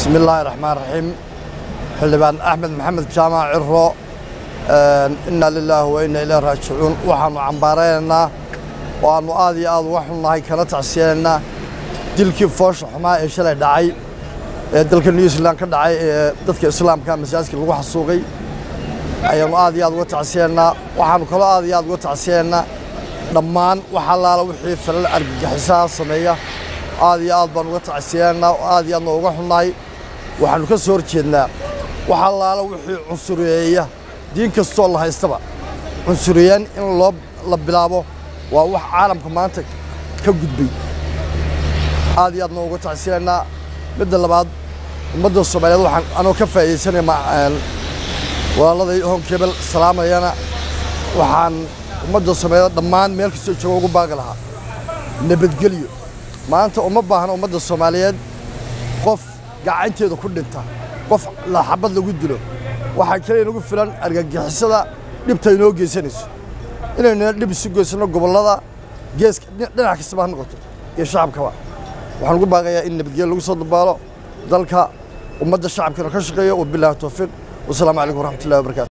bismi illaahi raxmaan raxiim xildhibaan axmed maxamed jaamac ciro inna lilaahi wa inna ilayhi raajicuun waxaannu cambaaraynaynaa oo aannu aad iyo aad uga xunnahay kana tacsiyanaynaa dilkii foosha xumaa ee shalay dhacay ee dalka new zealand ka dhacay ee dadka islaamka masaajidka lagu xasuuqay ayaannu aad iyo aad uga tacsiyanaynaa waxaannu kaloo aad iyo aad uga tacsiyanaynaa dhammaan wax allaala wixii falal argagixisaha sameeya aad iyo aad baan uga tacsiyanaynaa oo aad iyo aadna uga xunnahay waxaannu ka soo horjeednaa wax allaala wixii cunsuriyeeya diin kastoo la haystaba cunsuriyeen in loo la bilaabo waa wax caalamka maanta ka gudbay aad iyo aadna uga tacsiyanaynaa midda labaad ummadda soomaaliyeed waxaan anoo ka faa'iidaysanaya walaalladay honkebel salaamayana waxaan ummadda soomaaliyeed dhammaan meel kastoo jooga ugu baaqi lahaa nabadgelyo maanta uma baahna ummadda soomaaliyeed qof gacanteeda ku dhinta qof xabad lagu dilo waxaa kale inagu filan argagixisada dhibta inoo geysanayso inaynuna dhib isu geysanno gobollada geeska dhinac kastaba ha noqoto iyo shacabkaba waxaan ugu baaqayaa in nabadgelyo lagu soo dabaalo dalka ummadda shacabkana ka shaqeeyo wabilaahi towfiiq wasalaamu calaykum waraxmatullahi wabarakatu